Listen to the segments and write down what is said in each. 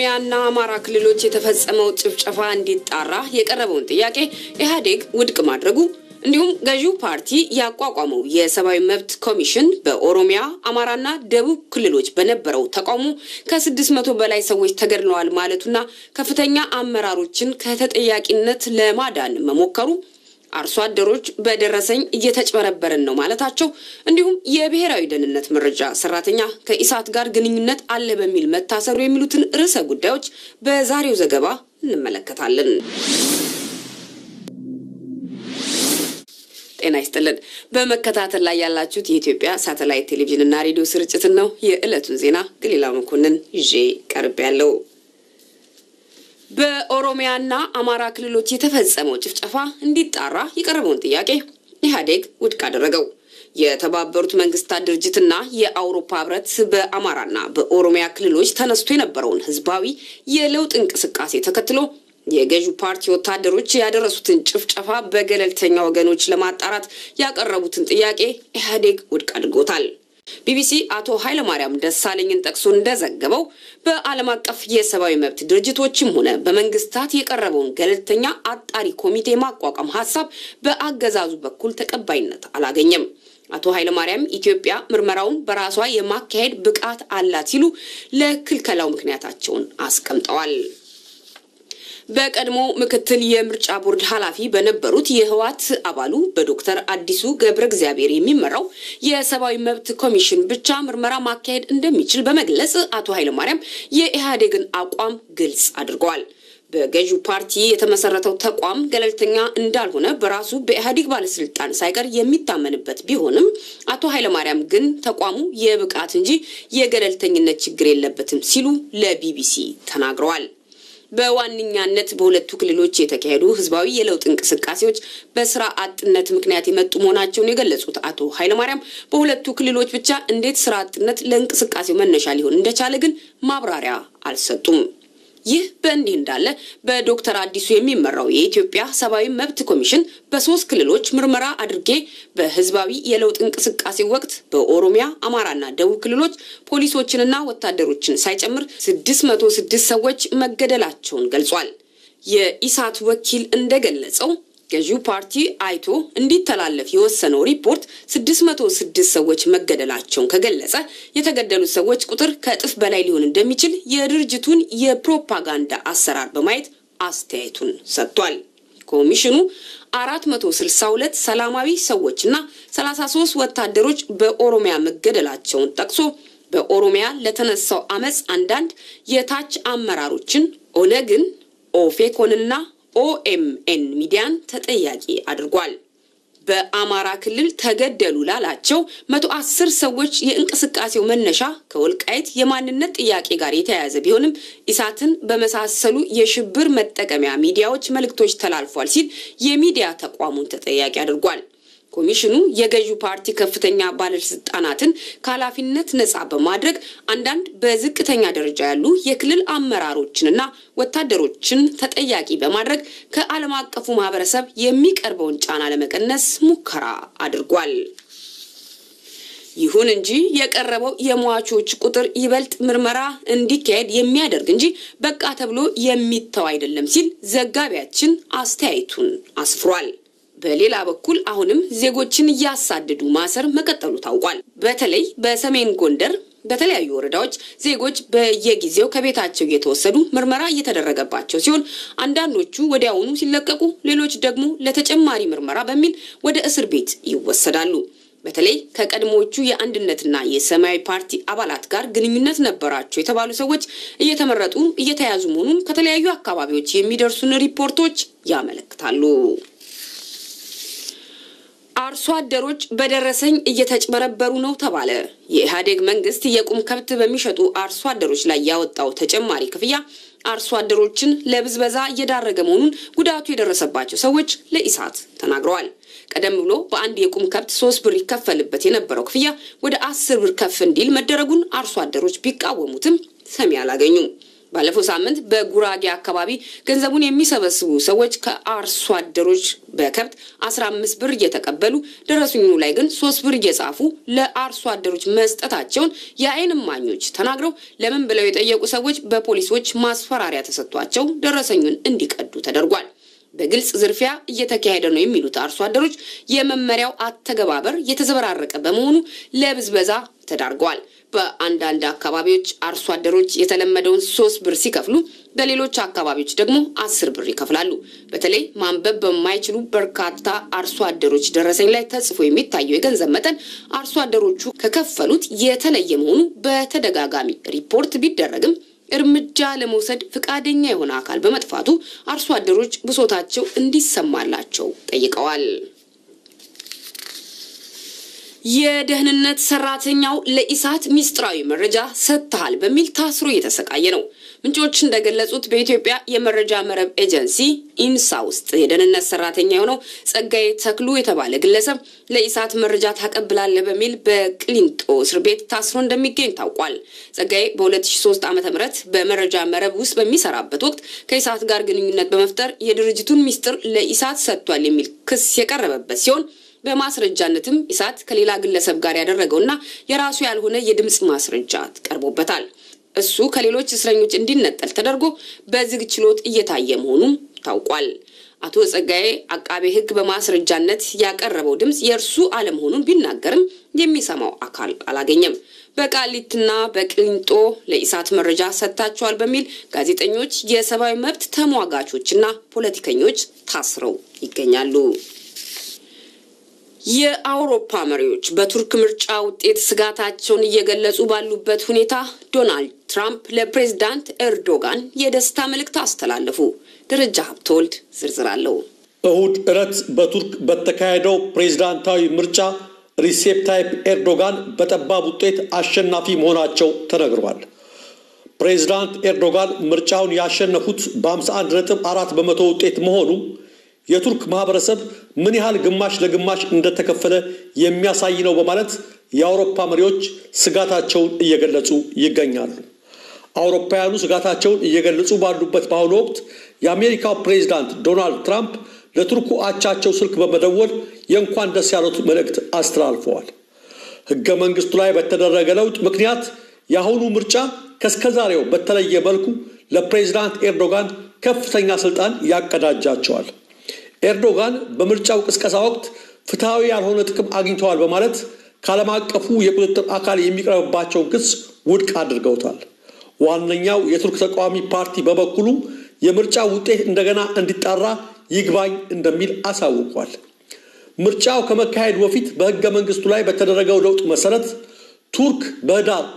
በኦሮሚያና አማራ ክልሎች የተፈጸመው ጭፍጨፋ እንዲጣራ የቀረበውን ጥያቄ ኢህአዴግ ውድቅ ማድረጉ እንዲሁም ገዢው ፓርቲ ያቋቋመው የሰብአዊ መብት ኮሚሽን በኦሮሚያ አማራና ደቡብ ክልሎች በነበረው ተቃውሞ ከስድስት መቶ በላይ ሰዎች ተገድለዋል ማለቱና ከፍተኛ አመራሮችን ከተጠያቂነት ለማዳን መሞከሩ አርሶ አደሮች በደረሰኝ እየተጭበረበርን ነው ማለታቸው እንዲሁም የብሔራዊ ደህንነት መረጃ ሰራተኛ ከኢሳት ጋር ግንኙነት አለ በሚል መታሰሩ የሚሉትን ርዕሰ ጉዳዮች በዛሬው ዘገባ እንመለከታለን። ጤና ይስጥልን። በመከታተል ላይ ያላችሁት የኢትዮጵያ ሳተላይት ቴሌቪዥንና ሬዲዮ ስርጭትን ነው። የዕለቱን ዜና ገሊላ መኮንን ይዤ ቀርብ ያለው በኦሮሚያና አማራ ክልሎች የተፈጸመው ጭፍጨፋ እንዲጣራ የቀረበውን ጥያቄ ኢህአዴግ ውድቅ አደረገው። የተባበሩት መንግስታት ድርጅትና የአውሮፓ ህብረት በአማራና በኦሮሚያ ክልሎች ተነስቶ የነበረውን ህዝባዊ የለውጥ እንቅስቃሴ ተከትሎ የገዢው ፓርቲ ወታደሮች ያደረሱትን ጭፍጨፋ በገለልተኛ ወገኖች ለማጣራት ያቀረቡትን ጥያቄ ኢህአዴግ ውድቅ አድርጎታል። ቢቢሲ አቶ ኃይለማርያም ደሳለኝን ጠቅሶ እንደዘገበው በዓለም አቀፍ የሰብአዊ መብት ድርጅቶችም ሆነ በመንግስታት የቀረበውን ገለልተኛ አጣሪ ኮሚቴ ማቋቋም ሀሳብ በአገዛዙ በኩል ተቀባይነት አላገኘም። አቶ ኃይለማርያም ኢትዮጵያ ምርመራውን በራሷ የማካሄድ ብቃት አላት ሲሉ ለክልከላው ምክንያታቸውን አስቀምጠዋል። በቀድሞ ምክትል የምርጫ ቦርድ ኃላፊ በነበሩት የህወሓት አባሉ በዶክተር አዲሱ ገብረ እግዚአብሔር የሚመራው የሰብአዊ መብት ኮሚሽን ብቻ ምርመራ ማካሄድ እንደሚችል በመግለጽ አቶ ኃይለማርያም የኢህአዴግን አቋም ግልጽ አድርገዋል። በገዢው ፓርቲ የተመሰረተው ተቋም ገለልተኛ እንዳልሆነ በራሱ በኢህአዴግ ባለስልጣን ሳይቀር የሚታመንበት ቢሆንም አቶ ኃይለማርያም ግን ተቋሙ የብቃት እንጂ የገለልተኝነት ችግር የለበትም ሲሉ ለቢቢሲ ተናግረዋል። በዋነኛነት በሁለቱ ክልሎች የተካሄዱ ህዝባዊ የለውጥ እንቅስቃሴዎች በስራ አጥነት ምክንያት የመጡ መሆናቸውን የገለጹት አቶ ኃይለማርያም በሁለቱ ክልሎች ብቻ እንዴት ስራ አጥነት ለእንቅስቃሴው መነሻ ሊሆን እንደቻለ ግን ማብራሪያ አልሰጡም። ይህ በእንዲህ እንዳለ በዶክተር አዲሱ የሚመራው የኢትዮጵያ ሰብአዊ መብት ኮሚሽን በሶስት ክልሎች ምርመራ አድርጌ በህዝባዊ የለውጥ እንቅስቃሴ ወቅት በኦሮሚያ፣ አማራና ደቡብ ክልሎች ፖሊሶችንና ወታደሮችን ሳይጨምር ስድስት መቶ ስድስት ሰዎች መገደላቸውን ገልጿል። የኢሳት ወኪል እንደገለጸው ገዢው ፓርቲ አይቶ እንዲተላለፍ የወሰነው ሪፖርት 606 ሰዎች መገደላቸውን ከገለጸ የተገደሉት ሰዎች ቁጥር ከእጥፍ በላይ ሊሆን እንደሚችል የድርጅቱን የፕሮፓጋንዳ አሰራር በማየት አስተያየቱን ሰጥቷል። ኮሚሽኑ 462 ሰላማዊ ሰዎችና 33 ወታደሮች በኦሮሚያ መገደላቸውን ጠቅሶ በኦሮሚያ ለተነሳው አመፅ አንዳንድ የታች አመራሮችን ኦነግን፣ ኦፌኮንና ኦኤምኤን ሚዲያን ተጠያቂ አድርጓል። በአማራ ክልል ተገደሉ ላላቸው መቶ አስር ሰዎች የእንቅስቃሴው መነሻ ከወልቃይት የማንነት ጥያቄ ጋር የተያያዘ ቢሆንም ኢሳትን በመሳሰሉ የሽብር መጠቀሚያ ሚዲያዎች መልእክቶች ተላልፏል ሲል የሚዲያ ተቋሙን ተጠያቂ አድርጓል። ኮሚሽኑ የገዢው ፓርቲ ከፍተኛ ባለስልጣናትን ከኃላፊነት ነጻ በማድረግ አንዳንድ በዝቅተኛ ደረጃ ያሉ የክልል አመራሮችንና ወታደሮችን ተጠያቂ በማድረግ ከዓለም አቀፉ ማህበረሰብ የሚቀርበውን ጫና ለመቀነስ ሙከራ አድርጓል። ይሁን እንጂ የቀረበው የሟቾች ቁጥር ይበልጥ ምርመራ እንዲካሄድ የሚያደርግ እንጂ በቃ ተብሎ የሚተው አይደለም ሲል ዘጋቢያችን አስተያየቱን አስፍሯል። በሌላ በኩል አሁንም ዜጎችን እያሳደዱ ማሰር መቀጠሉ ታውቋል። በተለይ በሰሜን ጎንደር በተለያዩ ወረዳዎች ዜጎች በየጊዜው ከቤታቸው እየተወሰዱ ምርመራ እየተደረገባቸው ሲሆን አንዳንዶቹ ወዲያውኑ ሲለቀቁ፣ ሌሎች ደግሞ ለተጨማሪ ምርመራ በሚል ወደ እስር ቤት ይወሰዳሉ። በተለይ ከቀድሞዎቹ የአንድነትና የሰማያዊ ፓርቲ አባላት ጋር ግንኙነት ነበራቸው የተባሉ ሰዎች እየተመረጡ እየተያዙ መሆኑን ከተለያዩ አካባቢዎች የሚደርሱን ሪፖርቶች ያመለክታሉ። አርሶ አደሮች በደረሰኝ እየተጭበረበሩ ነው ተባለ። የኢህአዴግ መንግስት የቁም ከብት በሚሸጡ አርሶ አደሮች ላይ ያወጣው ተጨማሪ ክፍያ አርሶ አደሮችን ለብዝበዛ እየዳረገ መሆኑን ጉዳቱ የደረሰባቸው ሰዎች ለኢሳት ተናግረዋል። ቀደም ብሎ በአንድ የቁም ከብት ሶስት ብር ይከፈልበት የነበረው ክፍያ ወደ አስር ብር ከፍ እንዲል መደረጉን አርሶ አደሮች ቢቃወሙትም ሰሚ አላገኙም። ባለፈው ሳምንት በጉራጌ አካባቢ ገንዘቡን የሚሰበስቡ ሰዎች ከአርሶ አደሮች በከብት አስራ አምስት ብር እየተቀበሉ ደረሰኙ ላይ ግን ሶስት ብር እየጻፉ ለአርሶ አደሮች መስጠታቸውን የዓይን እማኞች ተናግረው ለምን ብለው የጠየቁ ሰዎች በፖሊሶች ማስፈራሪያ ተሰጥቷቸው ደረሰኙን እንዲቀዱ ተደርጓል። በግልጽ ዝርፊያ እየተካሄደ ነው የሚሉት አርሶ አደሮች የመመሪያው አተገባበር የተዘበራረቀ በመሆኑ ለብዝበዛ ተዳርገዋል። በአንዳንድ አካባቢዎች አርሶ አደሮች የተለመደውን ሶስት ብር ሲከፍሉ በሌሎች አካባቢዎች ደግሞ አስር ብር ይከፍላሉ። በተለይ ማንበብ በማይችሉ በርካታ አርሶ አደሮች ደረሰኝ ላይ ተጽፎ የሚታየው የገንዘብ መጠን አርሶ አደሮቹ ከከፈሉት የተለየ መሆኑ በተደጋጋሚ ሪፖርት ቢደረግም እርምጃ ለመውሰድ ፈቃደኛ የሆነ አካል በመጥፋቱ አርሶ አደሮች ብሶታቸው እንዲሰማላቸው ጠይቀዋል። የደህንነት ሰራተኛው ለኢሳት ሚስጥራዊ መረጃ ሰጥተሃል በሚል ታስሮ እየተሰቃየ ነው። ምንጮች እንደገለጹት በኢትዮጵያ የመረጃ መረብ ኤጀንሲ ኢንሳ ውስጥ የደህንነት ሰራተኛ የሆነው ጸጋዬ ተክሉ የተባለ ግለሰብ ለኢሳት መረጃ ታቀብላለህ በሚል በቅሊንጦ እስር ቤት ታስሮ እንደሚገኝ ታውቋል። ጸጋዬ በ2003 ዓ ም በመረጃ መረብ ውስጥ በሚሰራበት ወቅት ከኢሳት ጋር ግንኙነት በመፍጠር የድርጅቱን ሚስጥር ለኢሳት ሰጥቷል የሚል ክስ የቀረበበት ሲሆን በማስረጃነትም ኢሳት ከሌላ ግለሰብ ጋር ያደረገውና የራሱ ያልሆነ የድምፅ ማስረጃ ቀርቦበታል። እሱ ከሌሎች እስረኞች እንዲነጠል ተደርጎ በዝግ ችሎት እየታየ መሆኑም ታውቋል። አቶ ጸጋዬ አቃቤ ሕግ በማስረጃነት ያቀረበው ድምፅ የእርሱ አለመሆኑን ቢናገርም የሚሰማው አካል አላገኘም። በቃሊትና በቅሊንጦ ለኢሳት መረጃ ሰጥታቸዋል በሚል ጋዜጠኞች፣ የሰብአዊ መብት ተሟጋቾችና ፖለቲከኞች ታስረው ይገኛሉ። የአውሮፓ መሪዎች በቱርክ ምርጫ ውጤት ስጋታቸውን እየገለጹ ባሉበት ሁኔታ ዶናልድ ትራምፕ ለፕሬዝዳንት ኤርዶጋን የደስታ መልእክት አስተላለፉ። ደረጃ ሀብተወልድ ዝርዝር አለው። እሁድ ዕለት በቱርክ በተካሄደው ፕሬዝዳንታዊ ምርጫ ሪሴፕ ታይፕ ኤርዶጋን በጠባብ ውጤት አሸናፊ መሆናቸው ተነግሯል። ፕሬዝዳንት ኤርዶጋን ምርጫውን ያሸነፉት በ51 ነጥብ አራት በመቶ ውጤት መሆኑ የቱርክ ማህበረሰብ ምን ያህል ግማሽ ለግማሽ እንደተከፈለ የሚያሳይ ነው በማለት የአውሮፓ መሪዎች ስጋታቸውን እየገለጹ ይገኛሉ። አውሮፓውያኑ ስጋታቸውን እየገለጹ ባሉበት በአሁኑ ወቅት የአሜሪካው ፕሬዚዳንት ዶናልድ ትራምፕ ለቱርኩ አቻቸው ስልክ በመደወል የእንኳን ደስ ያሉት መልእክት አስተላልፈዋል። ሕገ መንግስቱ ላይ በተደረገ ለውጥ ምክንያት የአሁኑ ምርጫ ከእስከዛሬው በተለየ መልኩ ለፕሬዚዳንት ኤርዶጋን ከፍተኛ ስልጣን ያቀዳጃቸዋል። ኤርዶጋን በምርጫው ቅስቀሳ ወቅት ፍትሐዊ ያልሆነ ጥቅም አግኝተዋል በማለት ከዓለም አቀፉ የቁጥጥር አካል የሚቀርብባቸውን ክስ ውድቅ አድርገውታል። ዋነኛው የቱርክ ተቃዋሚ ፓርቲ በበኩሉ የምርጫው ውጤት እንደገና እንዲጣራ ይግባኝ እንደሚል አሳውቋል። ምርጫው ከመካሄዱ በፊት በሕገ መንግስቱ ላይ በተደረገው ለውጥ መሰረት ቱርክ በህዳር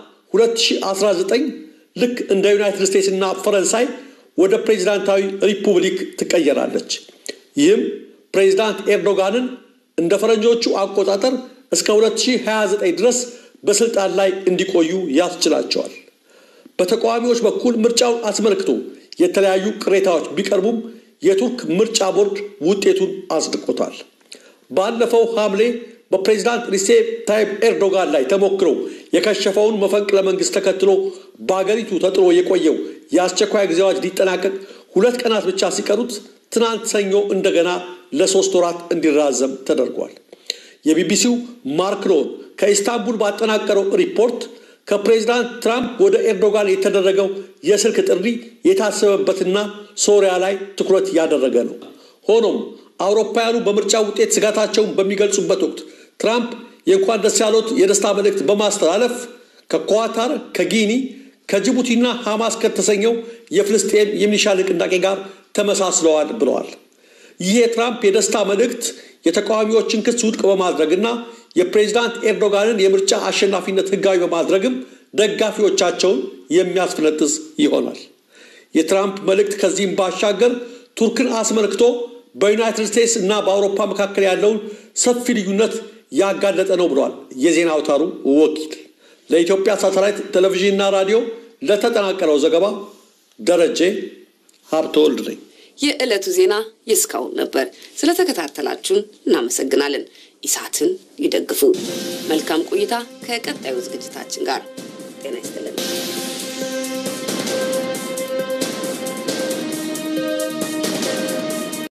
2019 ልክ እንደ ዩናይትድ ስቴትስ እና ፈረንሳይ ወደ ፕሬዚዳንታዊ ሪፑብሊክ ትቀየራለች። ይህም ፕሬዚዳንት ኤርዶጋንን እንደ ፈረንጆቹ አቆጣጠር እስከ 2029 ድረስ በስልጣን ላይ እንዲቆዩ ያስችላቸዋል። በተቃዋሚዎች በኩል ምርጫውን አስመልክቶ የተለያዩ ቅሬታዎች ቢቀርቡም የቱርክ ምርጫ ቦርድ ውጤቱን አጽድቆታል። ባለፈው ሐምሌ በፕሬዚዳንት ሪሴፕ ታይፕ ኤርዶጋን ላይ ተሞክረው የከሸፈውን መፈንቅለ መንግስት ተከትሎ በአገሪቱ ተጥሎ የቆየው የአስቸኳይ ጊዜ አዋጅ ሊጠናቀቅ ሁለት ቀናት ብቻ ሲቀሩት ትናንት ሰኞ እንደገና ለሶስት ወራት እንዲራዘም ተደርጓል። የቢቢሲው ማርክ ሎን ከኢስታንቡል ባጠናቀረው ሪፖርት ከፕሬዚዳንት ትራምፕ ወደ ኤርዶጋን የተደረገው የስልክ ጥሪ የታሰበበትና ሶሪያ ላይ ትኩረት ያደረገ ነው። ሆኖም አውሮፓውያኑ በምርጫ ውጤት ስጋታቸውን በሚገልጹበት ወቅት ትራምፕ የእንኳን ደስ ያሎት የደስታ መልእክት በማስተላለፍ ከኳታር፣ ከጊኒ፣ ከጅቡቲና ሐማስ ከተሰኘው የፍልስጤም የሚሊሻ ንቅናቄ ጋር ተመሳስለዋል ብለዋል። ይህ የትራምፕ የደስታ መልእክት የተቃዋሚዎችን ክስ ውድቅ በማድረግና የፕሬዚዳንት ኤርዶጋንን የምርጫ አሸናፊነት ሕጋዊ በማድረግም ደጋፊዎቻቸውን የሚያስፈነጥዝ ይሆናል። የትራምፕ መልእክት ከዚህም ባሻገር ቱርክን አስመልክቶ በዩናይትድ ስቴትስ እና በአውሮፓ መካከል ያለውን ሰፊ ልዩነት ያጋለጠ ነው ብለዋል የዜና አውታሩ ወኪል። ለኢትዮጵያ ሳተላይት ቴሌቪዥንና ራዲዮ ለተጠናቀረው ዘገባ ደረጀ ሀብተወልድ ነኝ። የዕለቱ ዜና የእስካሁን ነበር። ስለተከታተላችሁን እናመሰግናለን። ኢሳትን ይደግፉ። መልካም ቆይታ ከቀጣዩ ዝግጅታችን ጋር ጤና ይስጥልን።